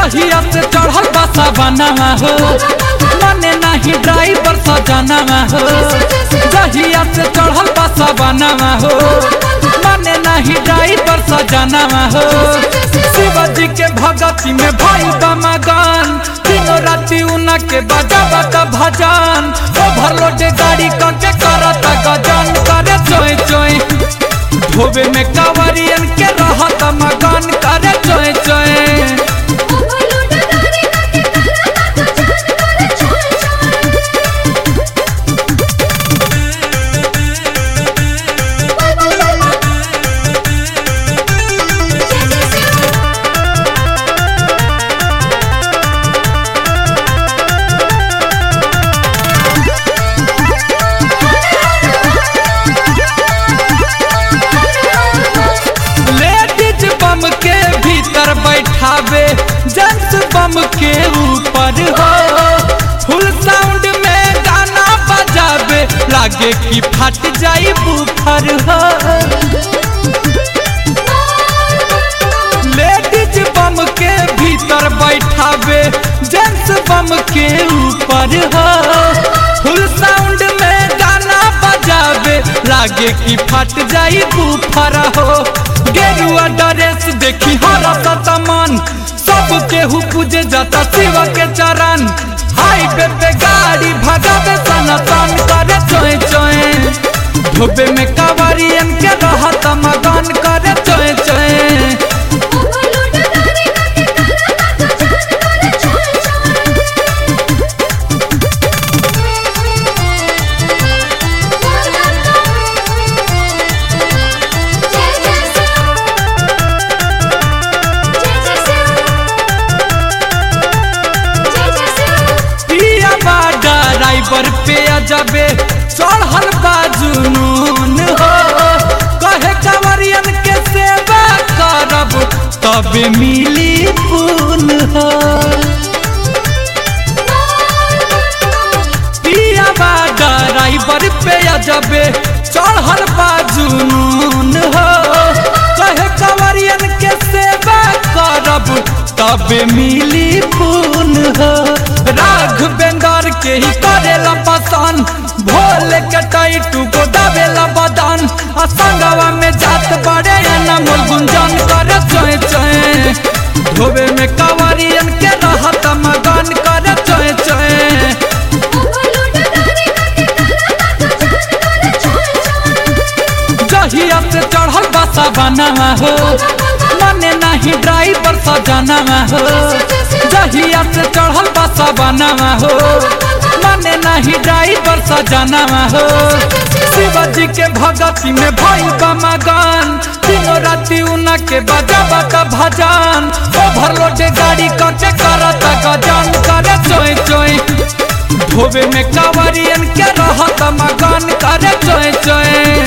जहिया से चढ़ल बसा बनावा हो माने नहीं ड्राइवर सजनावा हो जहिया से चढ़ल बसा बनावा हो माने नहीं ड्राइवर सजनावा हो शिवजी के भगती में भाई बमगन तीनों राति उना के बजा बता भजन ओवरलोड गाड़ी करके करत गजन करे चोय चोय धोबे में कावरियन के रहत मगन करे चोय चोय ओवरलोड गाड़ी करके करता तो जान करे छोड़ छोड़ लेडीज बम के भीतर बैठावे जेंट्स बम के ऊपर हो फुल साउंड में गाना बजावे लागे कि फट जाई बुफर हो लेडीज बम के भीतर बैठावे जेंट्स बम के ऊपर हो फुल साउंड में गाना बजावे लागे कि फट जाई बुफर हो गेरुआ ड्रेस देखी हरत मन सब केहू पूजे जाता शिव के चरण हाईवे पे गाड़ी भगावे सनातन करे चोय चोय धोबे में कावरियन के रहत मगन करे चोय चोय ओवरलोड गाड़ी करके करता तो जान करे छोड़ छोड़ जय जय शिव जय जय शिव जय जय शिव पिया बा ड्राइवर पे अजबे चढ़ल बा जुनून हो कहे कंवरियन के सेवा करब तबे मिली पून हो पिया बा ड्राइवर पे अजबे चढ़ल बा जुनून हो कहे कंवरियन के सेवा करब तबे मिली पून हो राघवेंद्र के ही करेला पसंद भोले के टाइटू को दबेला बदन आ संगवा में जात बड़े अनमोल गुंजन करे चोय चोय धोबे में कंवरियन के रहत मगन करे चोय चोय ओवरलोड गाड़ी करके करता तो जान करे छोड़ छोड़ जहिया से चढ़ल बसा बनावा हो मने नहीं ड्राइवर सजनावा हो जहिया से चढ़ल बसा बनावा हो मने नहीं ड्राइवर सजनावा हो शिवजी के भगती में भई बमगन तीनों राति उना के बजा बता भजन ओवरलोड गाड़ी करके करत गजन करे चोय चोय धोबे में कावरियन के रहत मगन करे चोय चोय